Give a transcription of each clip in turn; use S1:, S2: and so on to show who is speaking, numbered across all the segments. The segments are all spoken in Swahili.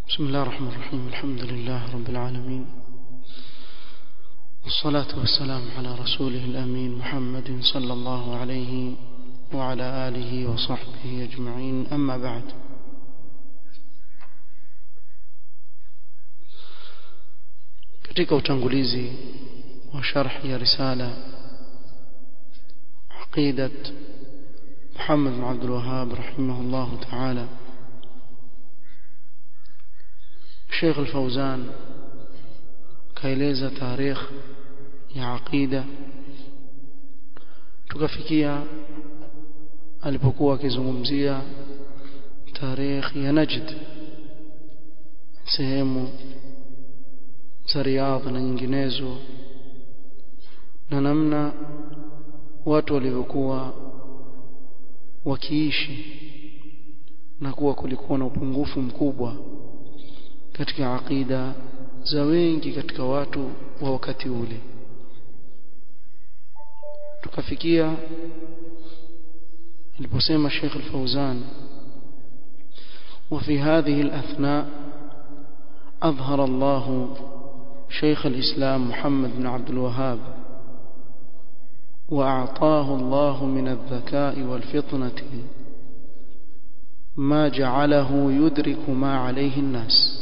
S1: بسم الله الرحمن الرحيم الحمد لله رب العالمين والصلاة والسلام على رسوله الأمين محمد صلى الله عليه وعلى آله وصحبه أجمعين أما بعد katika utangulizi wa sharh ya risala aqidat Muhammad bin Abdul Wahhab rahimahullah ta'ala Sheikh Al-Fauzan kaeleza tarikh ya aqida tukafikia alipokuwa akizungumzia tarikh ya Najd sehemu za Riyadh na nyinginezo na namna watu walivyokuwa wakiishi na kuwa kulikuwa na upungufu mkubwa katika aqida za wengi katika watu wa wakati ule tukafikia aliposema Sheikh Al-Fauzan وفي هذه الأثناء أظهر الله شيخ الإسلام محمد بن عبد الوهاب وأعطاه الله من الذكاء والفطنة ما جعله يدرك ما عليه الناس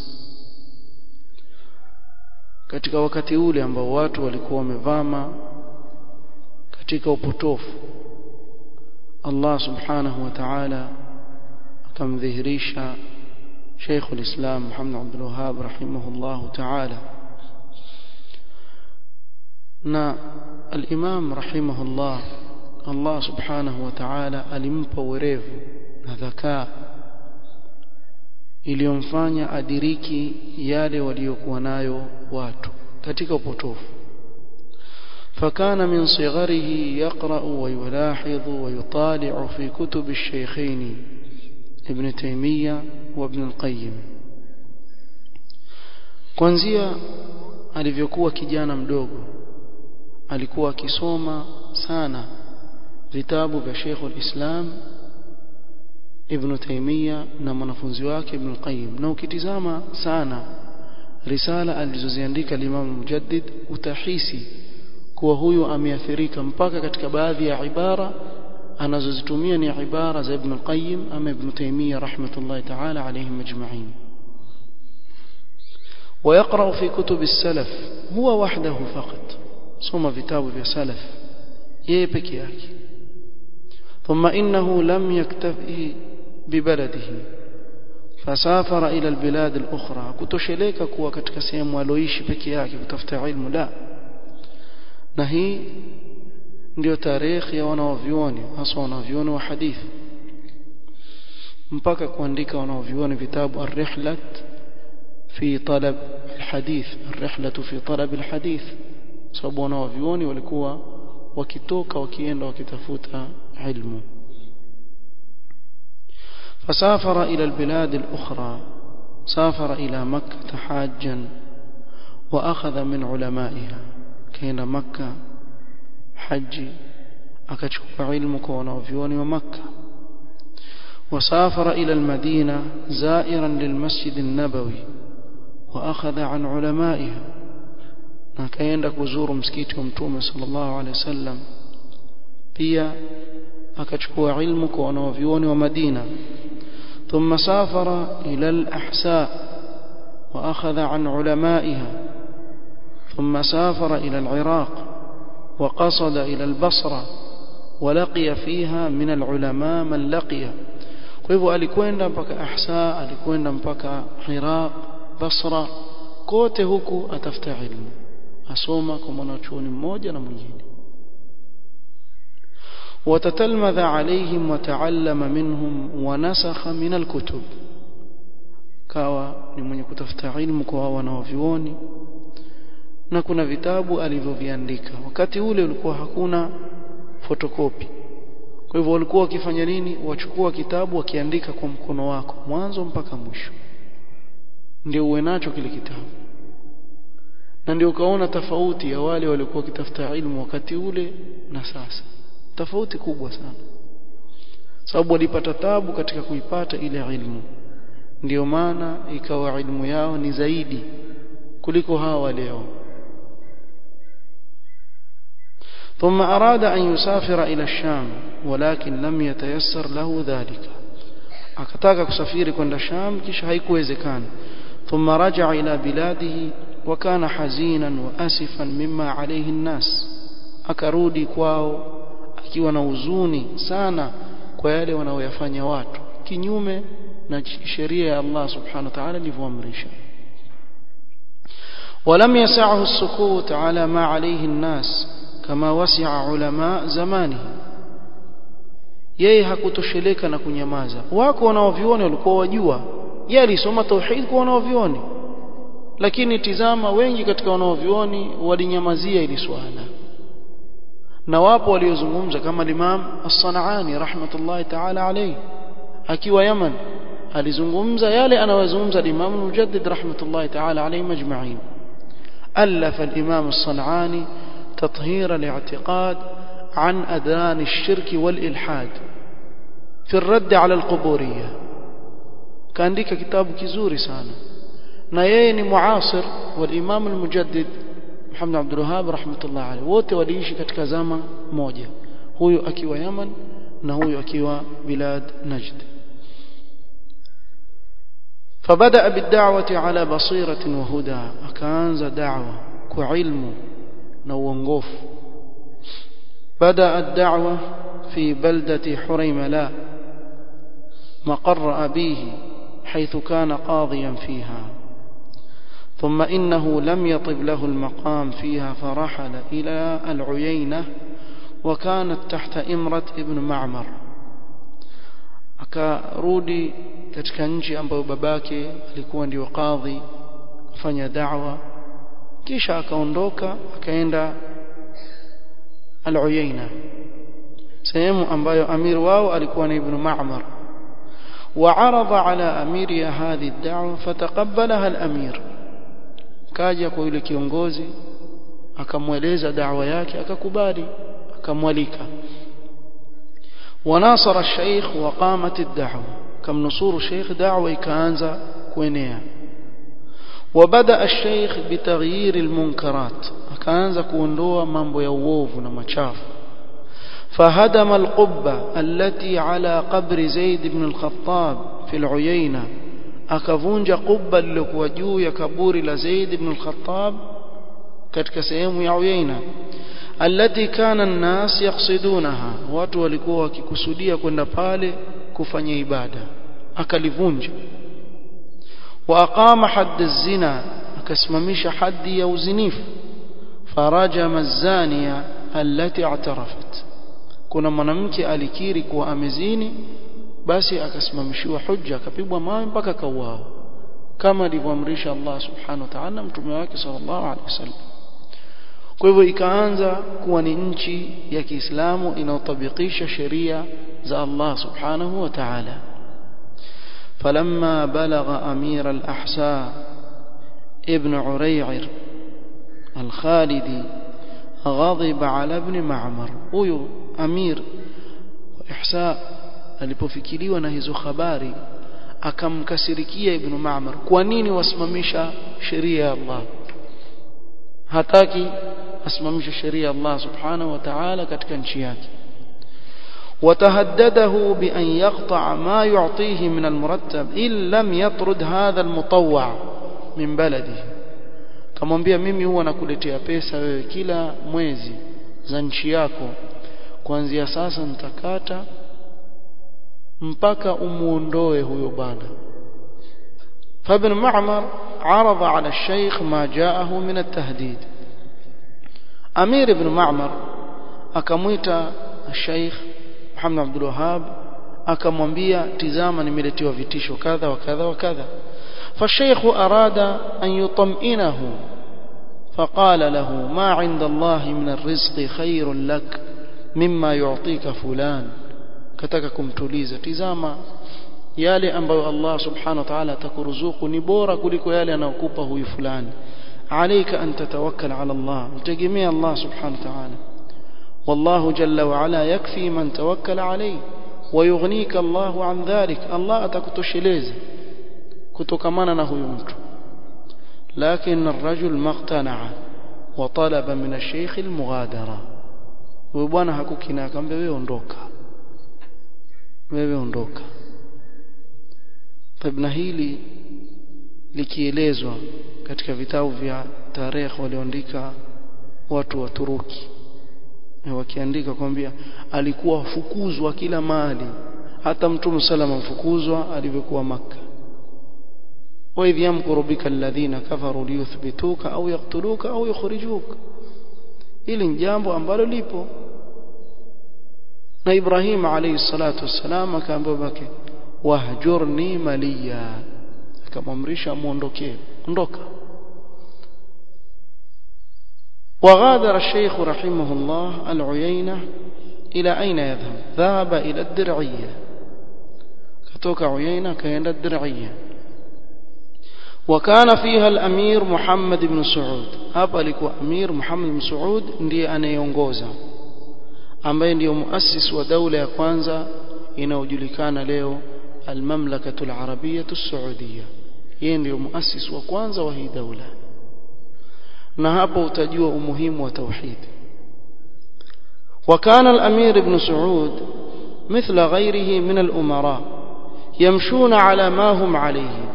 S1: katika wakati ule ambao watu walikuwa wamevama katika upotofu Allah subhanahu wa ta'ala akamdhihirisha Sheikh al-Islam Muhammad Abdul Wahhab rahimahullah ta'ala na al-Imam rahimahullah Allah subhanahu wa ta'ala alimpa uwerevu na dhakaa iliyomfanya adiriki yale waliokuwa nayo watu katika upotofu فكان من صغره يقرأ ويلاحظ ويطالع في كتب الشيخين ابن تيمية وابن القيم kuanzia alivyokuwa kijana mdogo alikuwa akisoma sana vitabu vya Sheikh al-Islam Ibn Taymiyyah na mwanafunzi wake Ibn Qayyim na ukitizama sana risala alizoziandika Imam Mujaddid utahisi kuwa huyu ameathirika mpaka katika baadhi ya ibara anazozitumia ni ibara za Ibn Qayyim ama Ibn Taymiyyah rahmatullahi ta'ala alayhim ajma'in ويقرأ في كتب السلف هو وحده فقط سوما vitabu vya salaf yeye peke yake ثم إنه لم يكتفي ببلده فسافر إلى البلاد الأخرى kutosheleka kuwa katika sehemu aloishi peke yake kutafuta ilmu la na hii ndio tarehe ya wanaovyuoni hasa wanaovyuoni wa hadithi mpaka kuandika wanaovyuoni vitabu ar-rihlat fi talab al-hadith ar-rihlatu fi talab al-hadith sababu wanaovyuoni walikuwa wakitoka wakienda wakitafuta ilmu فسافر إلى البلاد الأخرى سافر إلى مكة حاجا وأخذ من علمائها كين مكة حج أكتشف علمك ونوفيون ومكة وسافر إلى المدينة زائرا للمسجد النبوي وأخذ عن علمائها akaenda kuzuru msikiti wa mtume sallallahu alaihi wasallam pia akachukua ilmu kwa wanavyuoni wa Madina ثم سافر إلى الأحساء وأخذ عن علمائها ثم سافر إلى العراق وقصد إلى البصرة ولقي فيها من العلماء من لقي kwa hivyo alikwenda mpaka Ahsa alikwenda mpaka Iraq Basra kote huku atafuta ilmu asoma kwa mwanachuoni mmoja na mwingine وتتلمذ عليهم وتعلم منهم ونسخ من الكتب kawa ni mwenye kutafuta ilmu kwa wanaovioni na kuna vitabu alivyoviandika wakati ule ulikuwa hakuna fotokopi kwa hivyo walikuwa wakifanya nini wachukua kitabu wakiandika kwa mkono wako mwanzo mpaka mwisho ndio uwe nacho kile kitabu na ndio ukaona tofauti ya wale waliokuwa wakitafuta ilmu wakati ule na sasa tofauti kubwa sana sababu walipata tabu katika kuipata ile ilmu ndio maana ikawa ilmu yao ni zaidi kuliko hawa leo ثم أراد أن يسافر إلى الشام ولكن لم يتيسر له ذلك akataka kusafiri kwenda Sham kisha haikuwezekana ثم رجع إلى بلاده وكان حزينا وأسفا مما عليه الناس akarudi kwao akiwa na huzuni sana kwa yale wanaoyafanya watu kinyume na sheria ya Allah subhanahu wa ta'ala ilivyoamrisha ولم يسعه السكوت على ما عليه الناس كما وسع علماء زمانه yeye hakutosheleka na kunyamaza wako wanaovioni walikuwa wajua yeye alisoma tauhid kwa wanaovioni lakini tizama wengi katika wanaovioni walinyamazia ili swala na wapo waliozungumza kama Imam As-Sanani rahmatullahi ta'ala alayhi akiwa Yaman alizungumza yale anayozungumza Imam Mujaddid rahmatullahi ta'ala alayhi majma'in ألف الإمام الصنعاني تطهير الاعتقاد عن أذان الشرك والإلحاد في الرد على القبورية كان ديك كتاب كزوري سانا نايين معاصر والإمام المجدد محمد عبد الوهاب رحمة الله عليه wote waliishi katika zama moja huyu akiwa Yaman na huyu akiwa bilad Najd فبدأ بالدعوة على بصيرة وهدى أكانز دعوة كعلم نوونغوف بدأ الدعوة في بلدة حريملاء مقر أبيه حيث كان قاضيا فيها ثم إنه لم يطب له المقام فيها فرحل إلى العيينة وكانت تحت إمرة ابن معمر akarudi katika nchi ambayo babake alikuwa ndio kadhi kufanya da'wa kisha akaondoka akaenda al-Uyayna sehemu ambayo amir wao alikuwa ni ibn Ma'mar وعرض على أمير هذه الدعوة فتقبلها الأمير kaja kwa yule kiongozi akamweleza da'wa yake akakubali akamwalika وناصر الشيخ وقامت الدعوة كم نصور الشيخ دعوة كانزا كوينيا وبدأ الشيخ بتغيير المنكرات كانزا كوندوا مambo ya uovu na machafu فهدم القبة التي على قبر زيد بن الخطاب في العيينة akavunja qubba lilokuwa juu ya kaburi la Zaid ibn al-Khattab katika sehemu ya Uyaina allati kana an-nas yaqsidunaha watu walikuwa wakikusudia kwenda pale kufanya ibada akalivunja wa aqama hadd az-zina akasimamisha haddi ya uzinifu farajama az-zaniya allati i'tarafat kuna mwanamke alikiri kuwa amezini basi akasimamishiwa hujja akapigwa mawe mpaka akauawa kama alivyoamrisha Allah subhanahu wa ta'ala mtume wake sallallahu alaihi wasallam kwa hivyo ikaanza kuwa ni nchi ya Kiislamu inayotabikisha sheria za Allah subhanahu wa ta'ala فلما بلغ أمير الأحساء ابن عريعر الخالدي غضب على ابن معمر huyo أمير إحساء alipofikiriwa na hizo habari akamkasirikia ibn Ma'mar kwa nini wasimamisha sheria ya Allah hataki asimamishe sheria ya Allah subhanahu wa ta'ala katika nchi yake وتهدده بأن يقطع ما يعطيه من المرتب إن لم يطرد هذا المطوع من بلده kamwambia mimi huwa nakuletea pesa wewe kila mwezi za nchi yako kuanzia sasa nitakata mpaka umuondoe huyo bwana فابن معمر عرض على الشيخ ما جاءه من التهديد أمير بن معمر akamwita الشيخ Muhammad Abdul Wahhab akamwambia tizama nimeletewa vitisho kadha wa kadha wa kadha فالشيخ أراد أن يطمئنه فقال له ما عند الله من الرزق خير لك مما يعطيك فلان kataka kumtuliza tizama yale ambayo Allah subhanahu wa ta'ala atakuruzuku ni bora kuliko yale anayokupa huyu fulani alayka an tatawakkal ala Allah mtegemea Allah subhanahu wa ta'ala والله جل وعلا يكفي من توكل عليه ويغنيك الله عن ذلك الله atakutosheleza kutokamana na huyu mtu lakini الرجل ما اقتنع وطلب من الشيخ المغادرة huyu bwana hakukina akamwambia wewe ondoka wewe ondoka na hili likielezwa katika vitabu vya tarehe walioandika watu wa Turuki wakiandika kwambia alikuwa fukuzwa kila mahali hata mtume salama mfukuzwa alivyokuwa maka وإذ يمكر بك الذين كفروا ليثبتوك أو يقتلوك أو يخرجوك ili ni jambo ambalo lipo na Ibrahim alayhi salatu wassalam akaambia bake wahjurni maliya akamwamrisha muondokee ondoka وغادر الشيخ رحمه الله العيينة إلى أين يذهب ذهب إلى الدرعية كتوك عيينة كان الدرعية وكان فيها الأمير محمد بن سعود hapa alikuwa Amir Muhammad bin Saud ndiye anayeongoza ambaye ndiyo muasisi wa daula ya kwanza inayojulikana leo al-Mamlakatu al-Arabiyyah as-Saudiyya yeye ndiyo muasisi wa kwanza wa hii daula na hapo utajua umuhimu wa tauhid وكان الأمير ابن سعود مثل غيره من الأمراء يمشون على ما هم عليه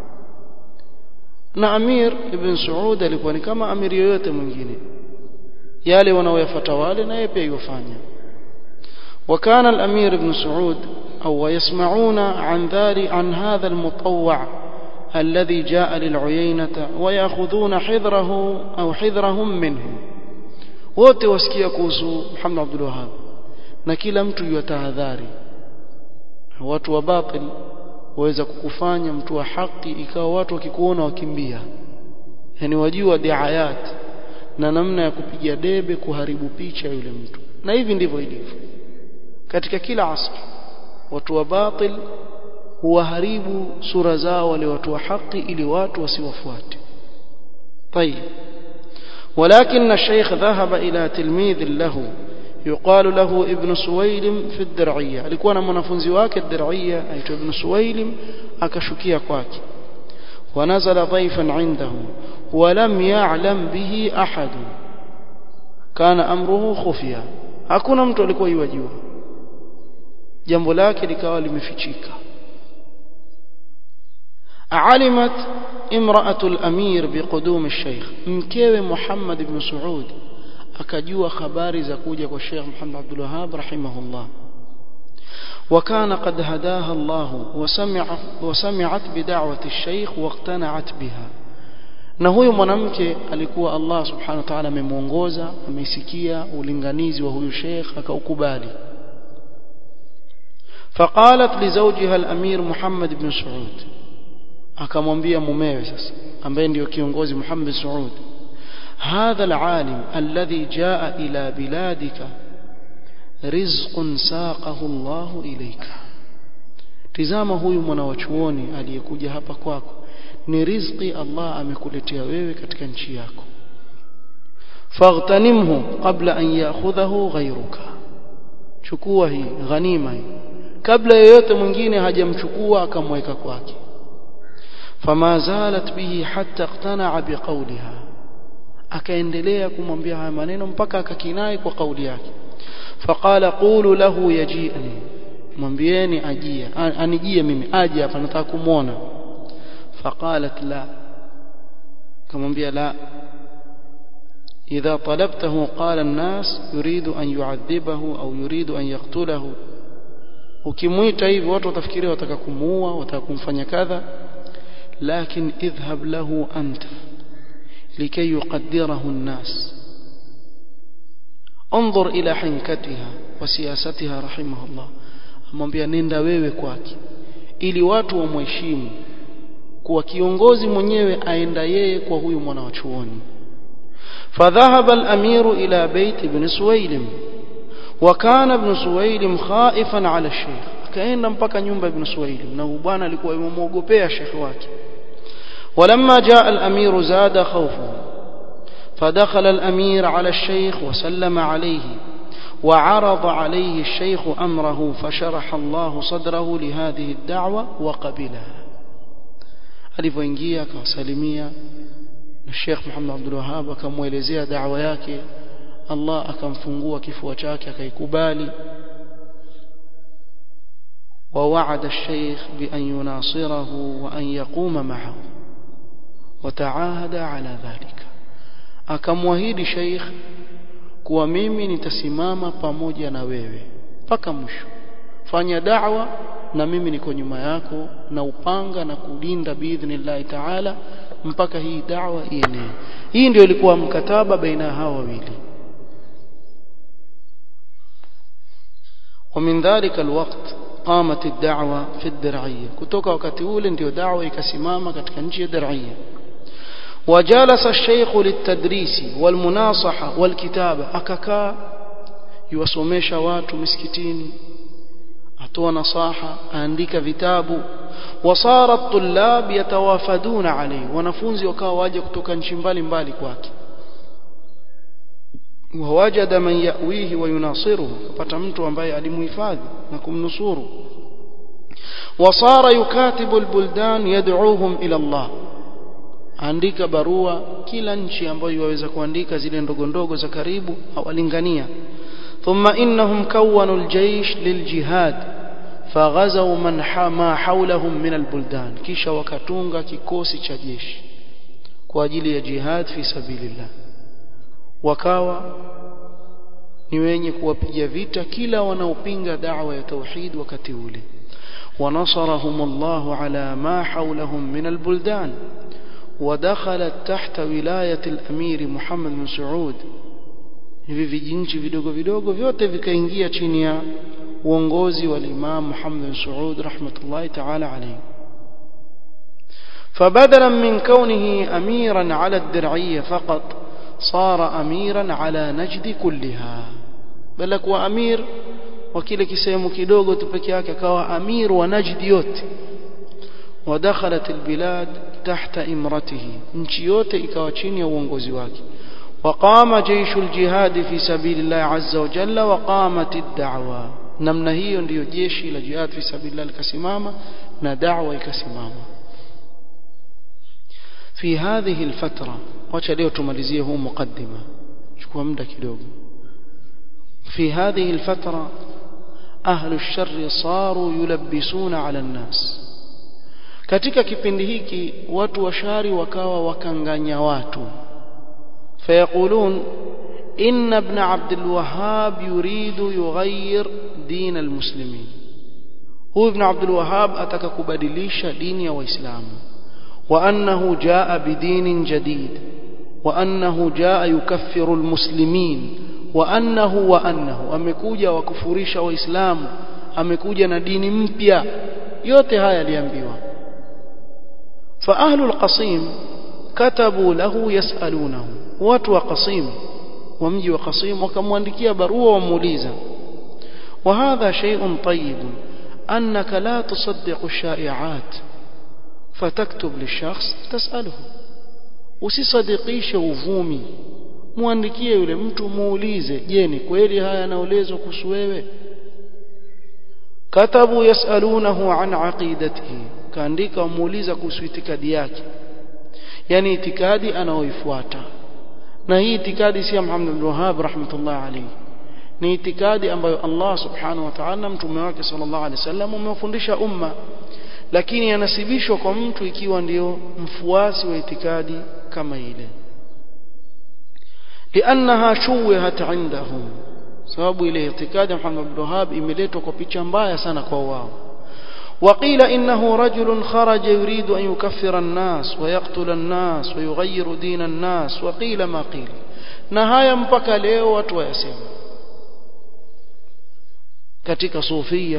S1: na Amir ibn Saud alikuwa ni kama amiri yoyote mwingine yale wanaoyafuata wale na yeye pia yofanya وكان الأمير ابن سعود أو يسمعون عن ذلك عن هذا المطوع الذي جاء للعيينة ويأخذون حذره أو حذرهم منه wote wasikia kuhusu Muhammad Abdul Wahhab na kila mtu yatahadhari watu wa batil waweza kukufanya mtu wa haki ikawa watu wakikuona wakimbia yani wajua diayat na namna ya kupiga debe kuharibu picha yule mtu na hivi ndivyo ilivyo katika kila asri watu wa batil huwaharibu sura zao wale watu wa haki ili watu wasiwafuate طيب ولكن الشيخ ذهب إلى تلميذ له يقال له ابن سويلم في الدرعية alikuwa na mwanafunzi wake الدرعية aitwa ibn Suwailim akashukia kwake ونزل ضيفا عنده ولم يعلم به أحد كان أمره خفيا hakuna mtu alikuwa yajua jambo lake likawa limefichika علمت امرأة الأمير بقدوم الشيخ mkewe Muhammad ibn Saud akajua habari za kuja kwa Sheikh Muhammad Abdul Wahhab rahimahullah وكان قد هداها الله وسمع وسمعت بدعوة الشيخ واقتنعت بها na huyu mwanamke alikuwa Allah subhanahu wa ta'ala amemuongoza ameisikia ulinganizi wa huyu sheikh akaukubali فقالت لزوجها الأمير محمد بن سعود akamwambia mumewe sasa ambaye ndio kiongozi Muhammad Saud هذا العالم الذي جاء إلى بلادك رزق ساقه الله إليك tizama huyu mwanawachuoni aliyekuja hapa kwako ni riziki Allah amekuletea wewe katika nchi yako faghtanimhu qabla an ya'khudhahu ghayruka chukua hii ghanima hii kabla yeyote mwingine hajamchukua akamweka kwake fama zalat bihi hatta iqtana'a biqawliha akaendelea kumwambia haya maneno mpaka akakinai kwa kauli yake faqala qulu lahu yaji'ni mwambieni ajie anijie mimi aje hapa nataka kumuona faqalat la kamwambia la إذا طلبته قال الناس يريد أن يعذبه أو يريد أن يقتله ukimwita hivi watu watafikiria wataka kumuua wataka kumfanya kadha lakin idhhab lahu anta likay yuqaddirahu an-nas انظر الى حنكتها وسياستها رحمه الله amwambia nenda wewe kwake ili watu wamheshimu kuwa kiongozi mwenyewe aenda yeye kwa huyu mwana wa chuoni فذهب الأمير إلى بيت ابن سويلم وكان ابن سويلم خائفا على الشيخ akaenda mpaka nyumba ibn Suwailim na bwana alikuwa yomwogopea shekhi wake ولما جاء الأمير زاد خوفه فدخل الأمير على الشيخ وسلم عليه وعرض عليه الشيخ أمره فشرح الله صدره لهذه الدعوة وقبلها alivyoingia akawasalimia na Sheikh Muhammad Abdul Wahhab akamwelezea da'wa yake Allah akamfungua kifua chake akaikubali ووعد الشيخ بأن يناصره وأن يقوم معه وتعاهد على ذلك akamwahidi sheikh kuwa mimi nitasimama pamoja na wewe mpaka mwisho fanya da'wa na mimi niko nyuma yako na upanga na kulinda biidhnillah ta'ala mpaka hii da'wa ienee hii ndio ilikuwa mkataba baina hawa wawili ومن ذلك الوقت قامت الدعوة في الدرعية kutoka wakati ule ndio da'wa ikasimama katika nchi ya Dar'ia وجالس الشيخ للتدريس والمناصحة والكتابة akakaa yuwasomesha watu misikitini atoa nasaha aandika vitabu wasara الطلاب يتوافدون عليه wanafunzi wakawa waje kutoka nchi mbalimbali kwake ووجد من يأويه ويناصره kupata mtu ambaye alimuhifadhi na kumnusuru وصار يكاتب البلدان يدعوهم إلى الله andika barua kila nchi ambayo yaweza kuandika zile ndogo ndogo za karibu awalingania thumma innahum kawwanu aljaysh liljihad faghazaw man ma hawlahum min albuldan kisha wakatunga kikosi cha jeshi kwa ajili ya jihad fi sabilillah wakawa ni wenye kuwapiga vita kila wanaopinga da'wa ya tauhid wakati ule ونصرهم الله على ما حولهم من البلدان ودخلت تحت ولاية الأمير محمد بن سعود hivi vijinchi vidogo vidogo vyote vikaingia chini ya uongozi wa Imam Muhammad bin Saud rahmatullahi ta'ala alayhi فبدلا من كونه أميرا على الدرعية فقط صار أميرا على نجد كلها بل كوا أمير وكile kisehemu kidogo tu peke yake akawa amir wa Najd yote ودخلت البلاد تحت امرته nchi yote ikawa chini ya uongozi wake وقام جيش الجهاد في سبيل الله عز وجل وقامت الدعوة namna hiyo ndiyo jeshi la jihad fi sabilillah likasimama na da'wa ikasimama في هذه الفترة wacha leo tumalizie huu mukaddima chukua muda kidogo في هذه الفترة أهل الشر صاروا يلبسون على الناس katika kipindi hiki watu washari wakawa wakanganya watu fayaqulun inna ibn abd alwahhab yuridu yughayyir din almuslimin huyu ibn abd alwahhab ataka kubadilisha dini ya waislamu wa annahu jaa bidinin jadid wa annahu jaa yukaffiru almuslimin wa annahu wa annahu amekuja wakufurisha waislamu amekuja na dini mpya yote haya aliambiwa فأهل القصيم كتبوا له يسألونه watu wa Qasim wa mji wa Qasim wakamwandikia barua wamuuliza وهذا شيء طيب أنك لا تصدق الشائعات فتكتب للشخص تسأله usisadikishe uvumi muandikie yule mtu muulize je ni kweli haya yanaelezwa kuhusu wewe katabu yasalunahu an aqidatihi kaandika wamuuliza kuhusu itikadi yake yani itikadi anaoifuata na hii itikadi si ya Muhammad bin Wahhab rahmatullah alayhi ni itikadi ambayo Allah subhanahu wa ta'ala mtume wake sallallahu alaihi wasallam umewafundisha umma lakini yanasibishwa kwa mtu ikiwa ndio mfuasi wa itikadi kama ile لانها شوهت عندهم sababu ile itikadi ya Muhammad bin Wahhab imeletwa kwa picha mbaya sana kwa wao وقيل إنه رجل خرج يريد أن يكفر الناس ويقتل الناس ويغير دين الناس وقيل ما قيل نهاية mpaka leo watu wayasema katika sufia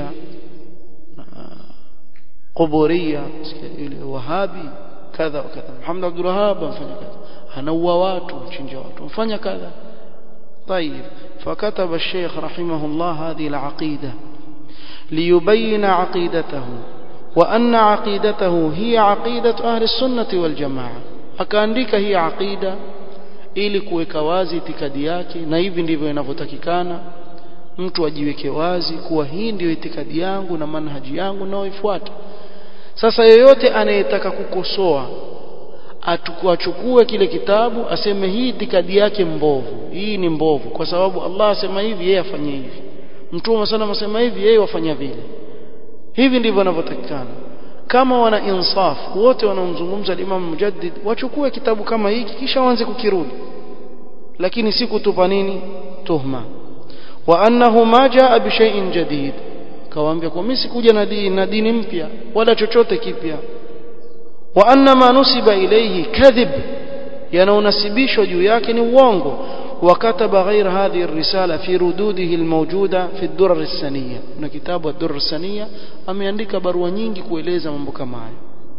S1: quburia yule wahabi kadha wa kadha Muhammad Abdul Wahhab amfanya kadha anaua watu mchinja watu amfanya kadha طيب فكتب الشيخ رحمه الله هذه العقيده ليبين عقيدته وأن عقيدته هي عقيدة أهل السنة والجماعة akaandika hii aqida ili kuweka wazi itikadi yake na hivi ndivyo inavyotakikana mtu ajiweke wazi kuwa hii ndiyo itikadi yangu na manhaji yangu naoifuata sasa yeyote anayetaka kukosoa achukue kile kitabu aseme hii itikadi yake mbovu hii ni mbovu kwa sababu Allah asema hivi yeye afanye hivi mtume sana asema hivi yeye wafanya vile hivi ndivyo wanavyotakikana kama wana insaf wote wanaomzungumza Imam Mujaddid wachukue kitabu kama hiki kisha waanze kukirudi lakini si kutupa nini tuhma wa annahu ma jaa bi shay'in jadid kawaambia kwa mimi sikuja na dini na dini mpya wala chochote kipya wa anna ma nusiba ilayhi kadhib yanaonasibishwa juu yake ni uongo وكتب غير هذه الرسالة في ردوده الموجودة في الدرر السنية na kitabu الدرر السنية ameandika barua nyingi kueleza mambo kama hayo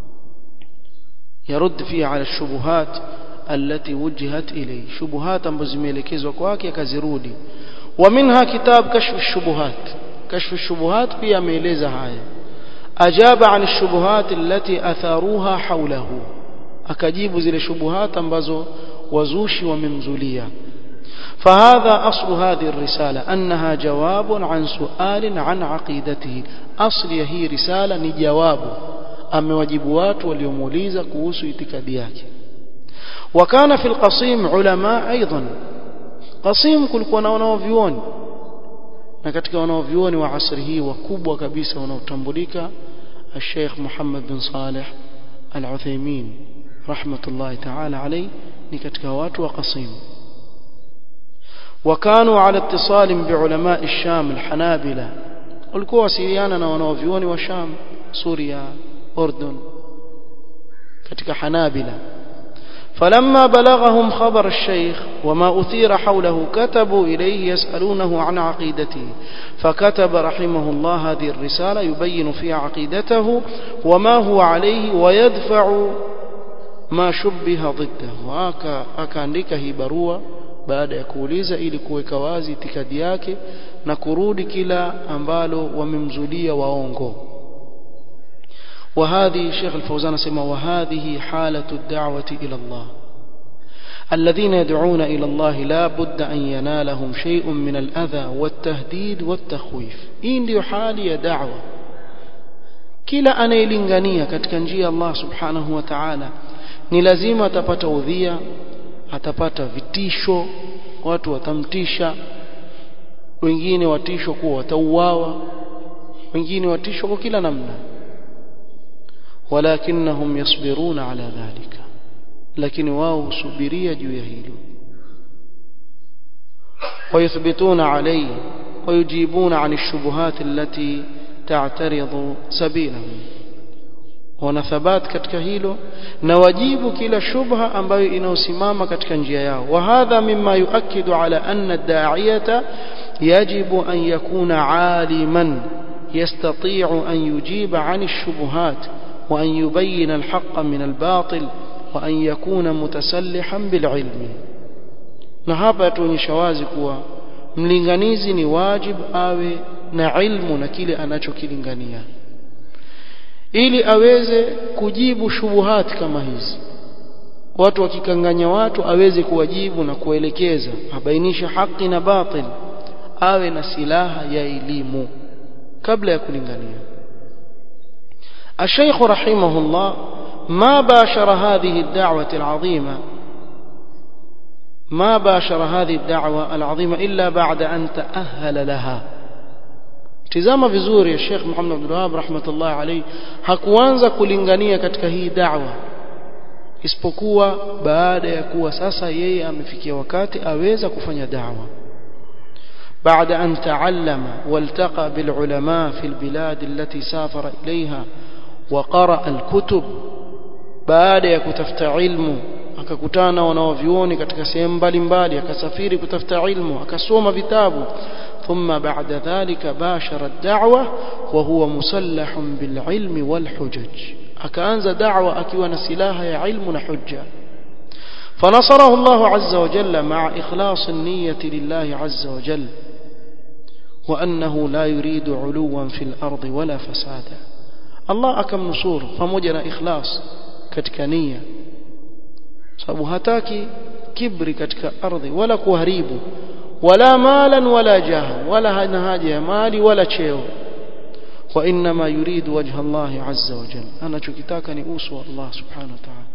S1: يرد فيها على الشبهات التي وجهت إليه شبهات ambazo zimeelekezwa kwake akazirudi ومنها كتاب كشف الشبهات كشف الشبهات pia ameeleza haya أجاب عن الشبهات التي أثاروها حوله akajibu zile shubuhat ambazo wazushi wamemzulia فهذا أصل هذه الرسالة أنها جواب عن سؤال عن عقيدته أصل هي رسالة نجواب أما واجبوات واليوموليزة كوس اتكادياك وكان في القصيم علماء أيضا قصيم كل كنا ونوفيون na katika wanaovyuoni wa asri hii wakubwa kabisa wanaotambulika الشيخ محمد بن صالح العثيمين رحمة الله تعالى عليه ni katika watu wa Qasim وكانوا على اتصال بعلماء الشام الحنابلة walikuwa wasiliana na wanaovyuoni wa Sham Suria Urdun katika Hanabila فلما بلغهم خبر الشيخ وما أثير حوله كتبوا إليه يسألونه عن عقيدته فكتب رحمه الله هذه الرسالة يبين فيها عقيدته وما هو عليه ويدفع ما شبه ضده akaandika hii barua baada ya kuuliza ili kuweka wazi itikadi yake na kurudi kila ambalo wamemzulia waongo وهذه الشيخ الفوزان سمى وهذه حالة الدعوة إلى الله الذين يدعون إلى الله لا بد أن ينالهم شيء من الأذى والتهديد والتخويف إن دي حالي دعوة kila anayelingania katika njia ya Allah subhanahu wa ta'ala ni lazima atapata udhia atapata vitisho watu watamtisha wengine watisho kuwa watauawa wengine watisho kwa kila namna walakinnahum yasbiruna ala dhalika lakini wao husubiria juu ya hilo ويثبتون عليه ويجيبون عن الشبهات التي تعترض سبيلهم wana thabat katika hilo na wajibu kila shubha ambayo inaosimama katika njia yao wa hadha mimma yuakidu ala anna ad-da'iyata yajibu an yakuna aliman yastati'u an yujiba 'an ash-shubuhat wa an yubayyana al-haqqa min al-batil wa an yakuna mutasallihan bil-'ilmi na hapa yatuonyesha wazi kuwa mlinganizi ni wajib awe na ilmu na kile anachokilingania ili aweze kujibu shubuhati kama hizi watu wakikanganya watu aweze kuwajibu na kuelekeza abainisha haki na batil awe na silaha ya elimu kabla ya kulingania الشيخ رحمه الله ما باشر هذه الدعوة العظيمة ما باشر هذه الدعوة العظيمة إلا بعد أن تأهل لها tizama vizuri ya Sheikh Muhammad Abdul Wahhab rahmatullah alayhi hakuanza kulingania katika hii da'wa isipokuwa baada ya kuwa sasa yeye amefikia wakati aweza kufanya da'wa بعد أن تعلم والتقى بالعلماء في البلاد التي سافر إليها وقرأ الكتب بعد يكتفت علمه akakutana wanaovyuoni katika sehemu mbalimbali akasafiri kutafuta ilmu akasoma vitabu ثم بعد ذلك باشر الدعوة وهو مسلح بالعلم والحجج أكأنز دعوة أكيوان سلاها يا علم حجة فنصره الله عز وجل مع إخلاص النية لله عز وجل وأنه لا يريد علوا في الأرض ولا فسادا الله أكم نصور فمجنا إخلاص كتكنية sababu hataki kibri katika ardhi wala kuharibu wala malan wala jaha wala hana haja ya mali wala cheo وإنما يريد وجه الله عز وجل أنا شكتاك نؤوس الله سبحانه وتعالى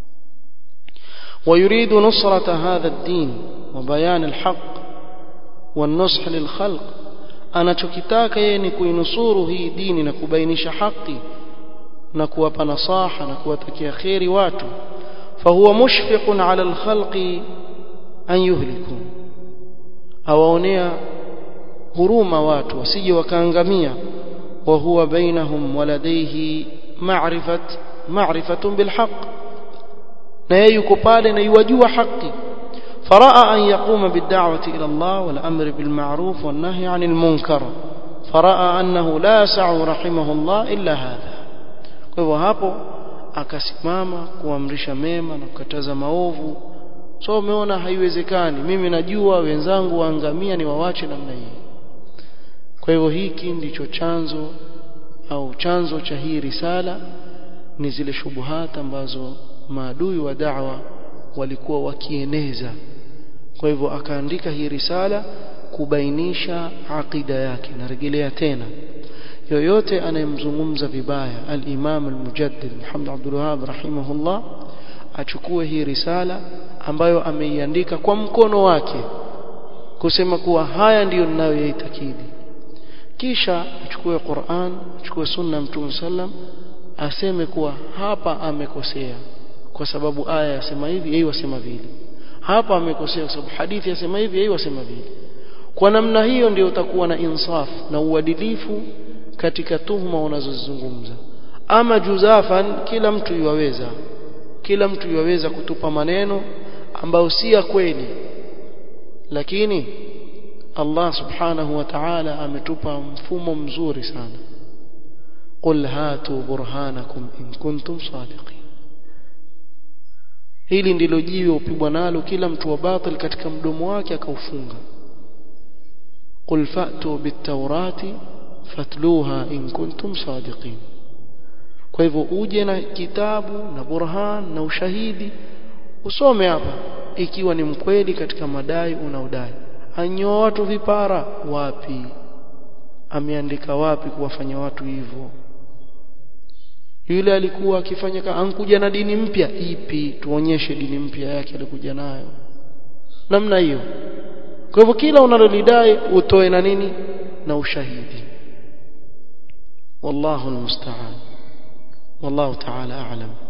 S1: ويريد نصرة هذا الدين وبيان الحق والنصح للخلق anachokitaka yeye ni kuinusuru hii dini na kubainisha haki na kuwapa nasaha na kuwatakia kheri watu fahuwa mushfiqun ala alkhalqi an yuhliku awaonea huruma watu wasije wakaangamia wa huwa bainahum waladaihi ma'rifat ma'rifatun bilhaq na yeye yuko pale na yuwajua haki فرأى أن يقوم بالدعوة إلى الله والأمر بالمعروف والنهي عن المنكر فرأى أنه لا يسع رحمه الله إلا هذا kwa hapo akasimama kuamrisha mema na kukataza maovu so umeona haiwezekani mimi najua wenzangu waangamia ni wawache namna hii kwa hivyo hiki ndicho chanzo au chanzo cha hii risala ni zile shubuhata ambazo maadui wa da'wa walikuwa wakieneza kwa hivyo akaandika hii risala kubainisha aqida yake narejelea tena yoyote anayemzungumza vibaya al-Imam al-Mujaddid Muhammad Abdul Wahhab rahimahullah achukue hii risala ambayo ameiandika kwa mkono wake kusema kuwa haya ndiyo ninayoyaitakidi kisha achukue Qur'an achukue sunna Mtume sallam aseme kuwa hapa amekosea kwa sababu aya yasema hivi yeye wasema vile hapa amekosea kwa sababu hadithi yasema hivi yeye wasema vile kwa namna hiyo ndio utakuwa na insaf na uadilifu katika tuhuma unazozizungumza ama juzafan kila mtu yuwaweza kila mtu yuwaweza kutupa maneno ambayo si ya kweli lakini Allah subhanahu wa ta'ala ametupa mfumo mzuri sana qul hatu burhanakum in kuntum sadiqin hili ndilo jiwe upigwa nalo kila mtu wa batil katika mdomo wake akaufunga qul fa'tu bit-taurati fatluha in kuntum sadiqin kwa hivyo uje na kitabu na burhan na ushahidi usome hapa ikiwa ni mkweli katika madai unaodai anyoa watu vipara wapi ameandika wapi kuwafanya watu hivyo yule alikuwa akifanya ankuja na dini mpya ipi tuonyeshe dini mpya yake alikuja nayo namna hiyo kwa hivyo kila unalolidai utoe na nini na ushahidi wallahu almusta'an wallahu ta'ala a'lam